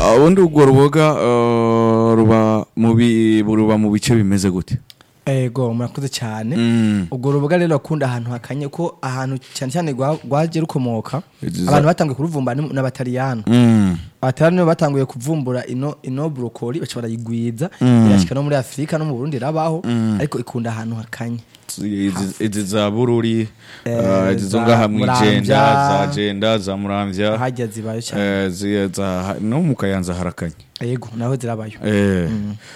Ah, ubundi urwo ruboga eh, ruba mu bi- ruba mu bice bimeze gute ego murakoze cyane Mm. ubwo ruboga rero akunda ahantu hakanye ko ahantu cyane cyane rwa- rwaje rukomoka Iziza- abantu batanguye kuruvumba ni- n'abataliyano Mm. abataliyano nibo batanguye kuvumbura ino ino brokoli baca barayigwiza Mm. irashika no muri afurika no mu burundi irabaho ariko ikunda ahantu hakanye Izi- izi za bururi Eh, eh, izi zo za ngaha mwijenda Muramvya. za jenda za muramvya hajya zibayo cyane eh, zi- za- no mu kayanza harakanye yego naho zirabayo Eh,